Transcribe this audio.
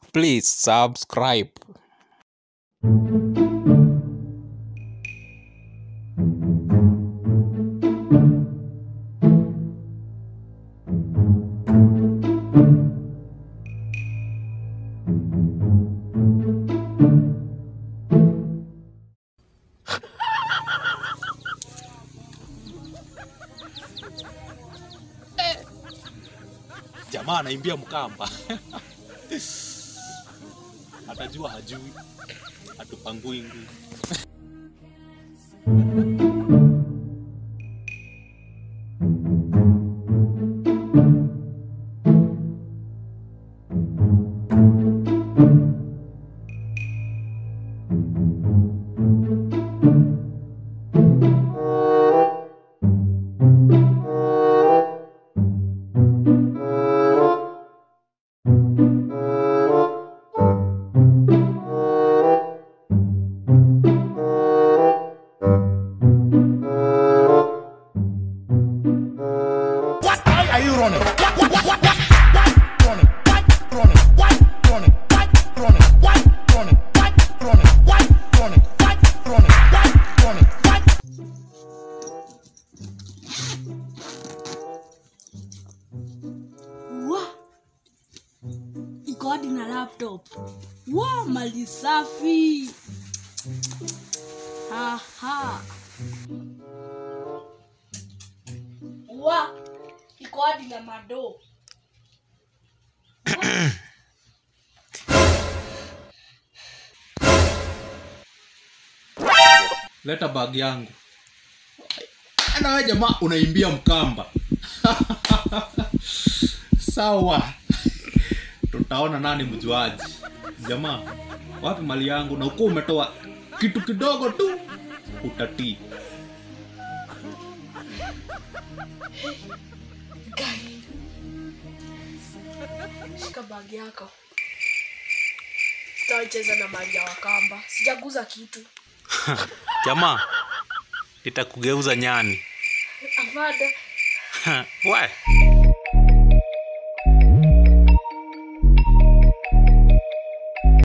Please subscribe. jamaa anaimbia mkamba atajua hajui atupangui ngui What? Why are you running? What? What? What? What? Why running? Why running? Why running? Why running? Why running? Why running? Why running? Why running? Why running? Why? wa iko hadi na laptop wa mali safi aha wa iko hadi na madoo leta bag yangu nawe jamaa unaimbia mkamba sawa tutaona nani mjuaji jamaa wapi mali yangu na ukuwa umetoa kitu kidogo tu utatii Guy. shika bagi yako sitawacheza na mali ya wakamba sijaguza kitu jamaa itakugeuza nyani avada we